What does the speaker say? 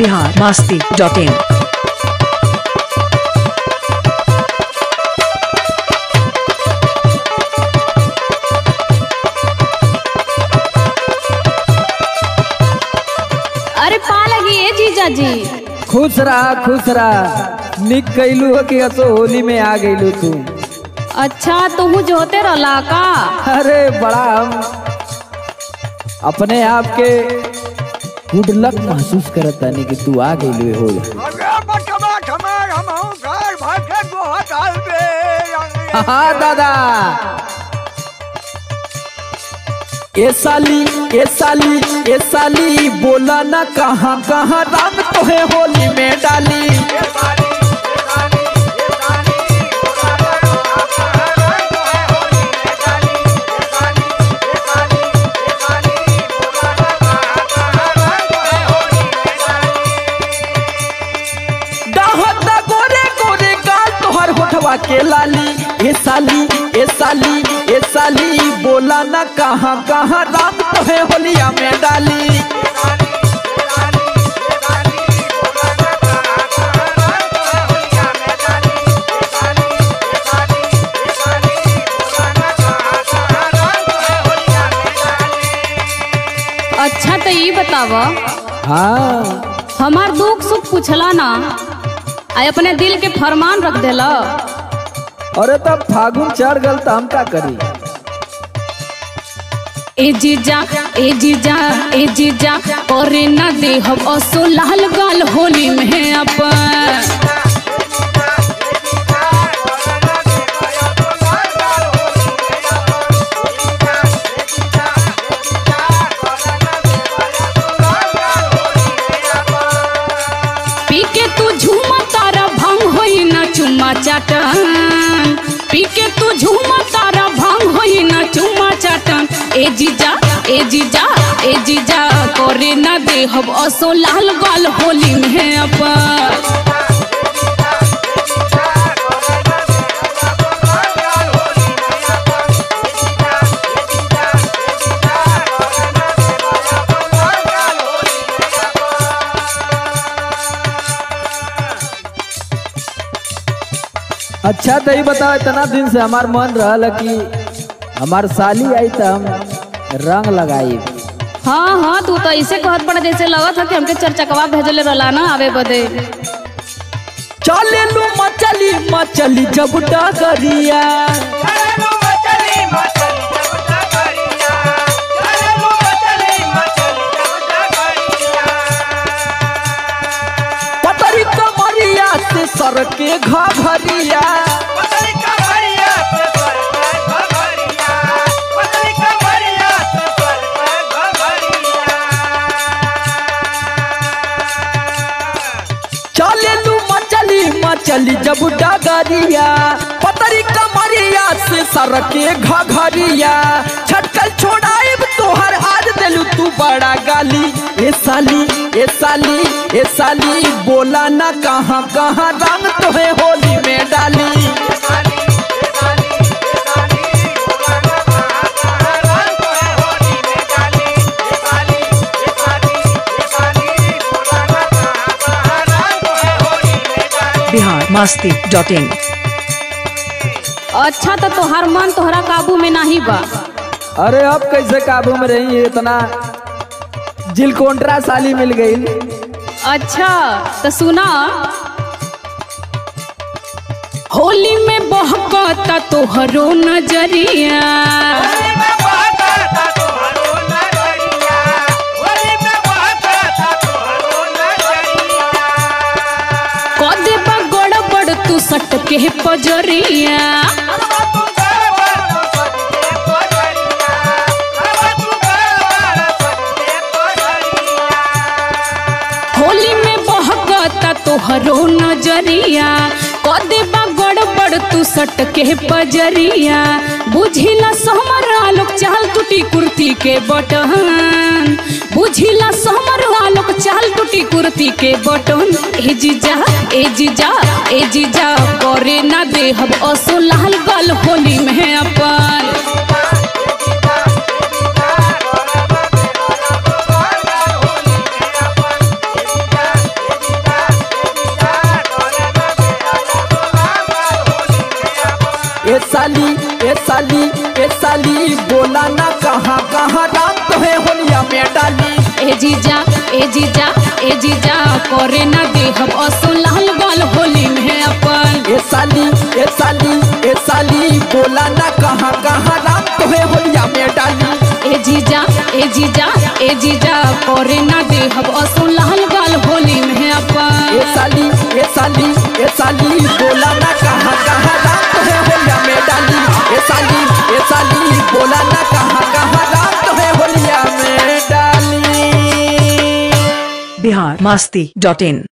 Bihar Masti dot in अरे पा लगी ए जीजा जी खुश रहा खुश रहा निक कैलू हो कि असो होली में आ गईलू तू अच्छा तुहू जोते रहला का अरे बड़ा हम अपने आप के गुड लक महसूस करत तानी कि तू आ गईलू हो हाँ दादा ए साली ए साली ए साली बोला ना कहाँ कहाँ रंग तोहे होली में डाली डहता गोरे गोरे गाल तोहर होठवा के लाली ए साली ए साली ए साली बोला ना कहाँ कहाँ रंग तोहे होलिया में डाली अच्छा तो ये बताव हाँ हमार दुख सुख पूछला ना आ अपने दिल के फरमान रख देला अरे तब फागुन चढ़ गल तो हम का करी ए जीजा ए जीजा ए जीजा और ना देहब असो लाल गाल होली में अपन पी के तू झूमा तारा भंग होई ना चुम्मा चाटन पी के तू झूमा तारा भंग होई ना चुम्मा चाटन ए जीजा ए जीजा ए जीजा करे ना देहब असो लाल गाल होली में अपन अच्छा तो ये बताओ इतना दिन से हमार मन रहल कि हमार साली आई तो हम रंग लगाई हाँ हाँ तू तो ऐसे कहत पड़ा जैसे लगत है कि हमके चरचकवा भेजले रहला ना आवे बदे चले लू मचली मचली जब डगरिया पतरी कमरिया से सर के घरिया चले लू मचली मचली जब डगरिया पतरी कमरिया से सर के घरिया छटकल छोड़ाइब तोहर आज दिलू तू बड़ा गाली ए साली ए साली ए साली बोला ना कहाँ कहाँ रंग तोहे होली में डाली बिहार मास्ती डॉट इन अच्छा तो तोहार मन तोहरा काबू में नहीं बा अरे अब कैसे काबू में रही इतना जिलकोंट्रा साली मिल गई अच्छा तो सुना होली में बहकता तोहरो नजरिया कदे बा गड़बड़ तू सट के पजरिया होली में बहकता तोहरो नजरिया कदे बा गड़बड़ तू सट के पजरिया बुझिला समरा लोग चाल टूटी कुर्ती के बटन बुझिला समरा लोग चाल टूटी कुर्ती के बटन ए जीजा ए जीजा ए जीजा करे ना देहब असो लाल गल होली में अपन ए साली ए साली बोला ना कहाँ कहाँ राम तो है होलिया में डाली ए जीजा ए जीजा ए जीजा करे ना देहब असो लाल गाल होली में अपन ए साली ए साली ए साली बोला ना कहाँ कहाँ राम तो है होलिया में डाली ए जीजा ए जीजा ए जीजा करे ना देहब असो लाल गाल होली में अपन ए साली ए साली ए साली बोला ना कहाँ कहाँ राम तो है होलिया में डाली ए साली ए साली बोला ना कहाँ कहाँ राम तो है होलिया में डाली बिहार मस्ती डॉट इन